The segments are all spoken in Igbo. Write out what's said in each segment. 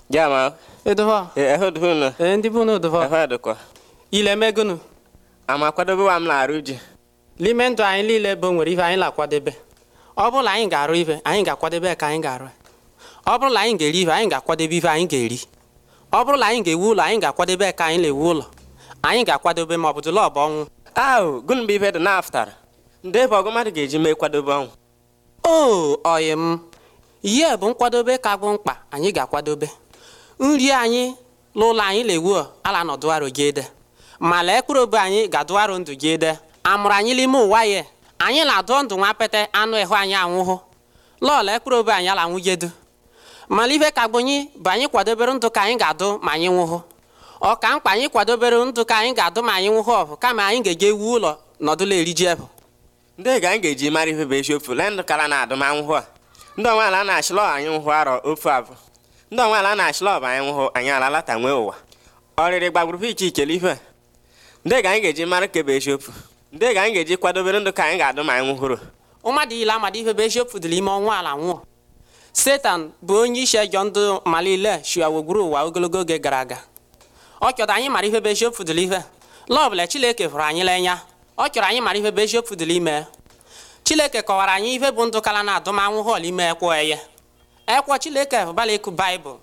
Jama, Edoho. e ehud hunu, Ee, ndị bụ n'odoho. ehud Ile megunu. Ama kwadobe wa m na-arụ ji. N'ime ndụ anyị niile bụ nwere ife anyị na-akwadebe. Ọ bụrụ na anyị ga-arụ ife, anyị ga-akwadebe ka anyị ga-arụ. Ọ bụrụ na anyị ga-eri ife, anyị ga-akwadebe ife anyị ga-eri. Ọ bụrụ na anyị ga-ewu ụlọ, anyị ga-akwadebe ka anyị na-ewu ụlọ. Anyị ga-akwadebe ma ọ bụ dụla ọ bụ ọnwụ. Ahụ, gụnụ bụ ife dị n'aftara. Ndị ebe ọgụ mmadụ ga-eji mee kwadobe ọnwụ. O oyi m ihe bụ nkwadobe ka bụ mkpa anyị ga-akwadobe nri anyị n'ụlọ anyị na-ewu ala nọdụ arụ gị ede ma lee mkpụrụ obi anyị ga-adụ arụ ndụ gị ede amụrụ anyị n'ime ụwa ya anyị na-adụ ndụ nwa pete anụ ịhụ anyị anwụhụ lọọla mkpụrụ obi anyị ala nwụgedu mana ife ka gbonye bụ anyị kwadobere ndụ ka anyị ga-adụ ma anyị nwụhụ ọ ka mkpa anyị kwadobere ndụ ka anyị ga-adụ ma anyị nwụhụ ọbụ kama anyị ga-eje ewu ụlọ nọdụla eri ji ebụ Ndị ga anyị ga-eji mara ife bụ eziokwu lee ndụ kara na adụmanwụhụ a. Ndị onweala na-achịlọ anyị nwụhụ arọ ofu abụ. Ndị onweala na-achịlọ ọbụ anyị nwụhụ anyị alalata nwee ụwa. Ọrịrị gbagburu iche iche ife. a. Ndị ga anyị ga-eji mara ka bụ eziokwu. Ndị ga anyị ga-eji kwadobere ndụ ka anyị ga-adụ ma anyị nwụhụrụ. mmadụ ile amadi ife bụ eziokwu dị n'ime ọnwa ala nwụọ setan bụ onye isi ejọ ndụ malile shiawogburu ụwa ogologo oge gara aga ọ chọrọ anyị mara ife bụ eziokwu dị ife lọbụla chileke fụrụ anyị l'enya ọ chọrọ anyị mara ife bụ eziokwu dị ime chileke kọwara anyị ife bụ ndụ kala na adụmanwụ họl ime ekwo eye ekwo chileke fụbala ịkụ baịbụl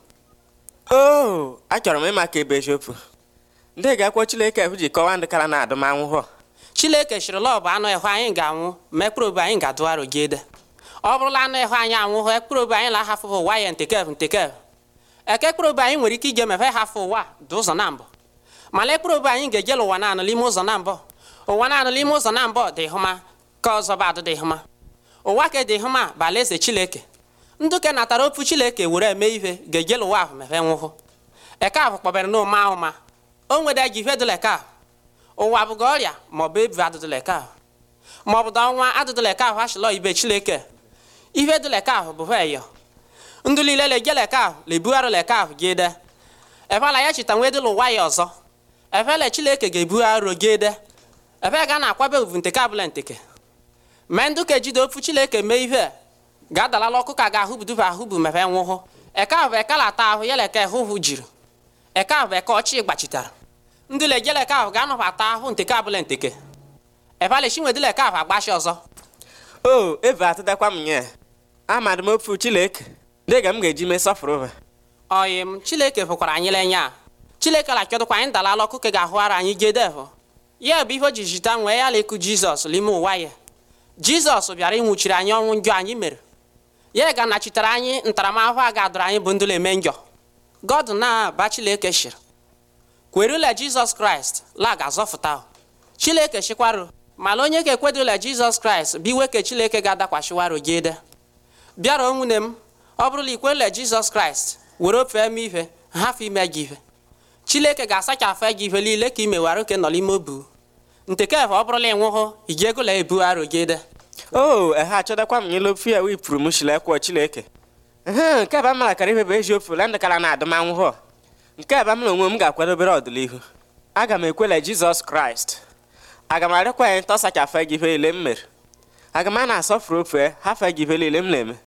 Oo, achọrọ m ịma ka ebe eziokwu. Ndị ga-akwọ Chineke ji kọwaa ndụ kara na adụmanwụhụ a. chileke chịrị lọbụ anụ ịhụ anyị ga-anwụ ma ekpụrụ obi anyị ga-adụ arụ gị ede ọ bụrụla anụ ịhụ anyị anwụhụ ekpụrụ obi anyị na-ahafụ ụwa ya ntekev ntekev eke ekpụrụ obi anyị nwere ike ije mefe hafụ ụwa dị ụzọ na mbụ mana ekpụrụ obi anyị ga-ejela ụwa naanụ n'ime ụzọ na mbụ ụwa naanụ n'ime ụzọ na mbụ dị hụma ka ọzọ bụ adụ dị hụma ụwa ke dị hụma bụ alaeze chileke ndụ ke natara ofu chileke were eme ihe ga-ejela ụwa ahụ mefe nwụhụ eke ahụ kpọbere n'ụma ahụma o nwere ji ife dụla eke ahụ ụwa bụga ọrịa maọbụ ebu adụdụleka ahụ maọbụ da ọnwa adụdụleka ahụ achịlọ ibe chileke ihe dụleka ahụ bụ veyo ndụ niile lejeleka ahụ lebugharụleka ahụ gị ede efela ya chita nwee dịla ụwa ya ọzọ efele chileke ga-ebugharụ gị ede efe ga na-akwabe uvu nteke abụla nteke mee ndụ ka ejide ofu chileke mee ihe ga-adalala ọkụ ka ga-ahụbuduba ahụbu mefe nwụhụ eke ahụ bụ ekalata ahụ ya leke hụhụ jiri eke ahụ bụ eke ọchị gbachitara ndị lejeleka ahụ ga-anọbata ahụ nteke abụla nteke efalechinwedileka ahụ agbashi ọzọ Oo, eve atụdakwa m nye. Amadụ m ofu Chineke. Ndị ga m ga-eji mee sọfụrụ ha. oyi m chileke fụkwara anyị lenya chileke lachọdụkwa anyị dalala ọkụ ka ga-ahụara anyị gedevụ ya bụ ihe o ji jita nwee ya lekụ jizọs n'ime ụwa ya jizọs bịara ịnwụchiri anyị ọnwụ njọ anyị mere ya ga nachitere anyị ntaramahụhụ a ga-adọrọ anyị bụ ndị na-eme njọ god na-aba chileke shiri kwerula jizọs kraịst la ga-azọfụta chileke chikwarụ mana onye ga-ekwedola jizọs kraịst bụ iwe ke chileke ga-adakwashiwarụ gị ede bịara nwunye m ọ bụrụla ikwerula jizọs kraịst were ofe eme ife hafụ ime gị ife chileke ga-asachafụ gị ife niile ka imewara oke nọ n'ime obu ntekefe ọ bụrụla ịnwụhụ ị ga-egola ebu arụ gị ede Oo, ehe achọdakwa m nyela ofu ya wipụrụ m shilekwa Chineke. Ehe, nke ebe a mara kara ife bụ eziokwu lee ndụ kara na adụmanwụhụ a. Nke ebe m na onwe m ga-akwadobere ọdịnihu. Aga m ekwela Jizọs Kraịst. Aga m arịọkwa ya ntọsachafụ gị ife niile m mere. Aga m a na-asọfụrụ ofe hafe gị ife niile m na-eme.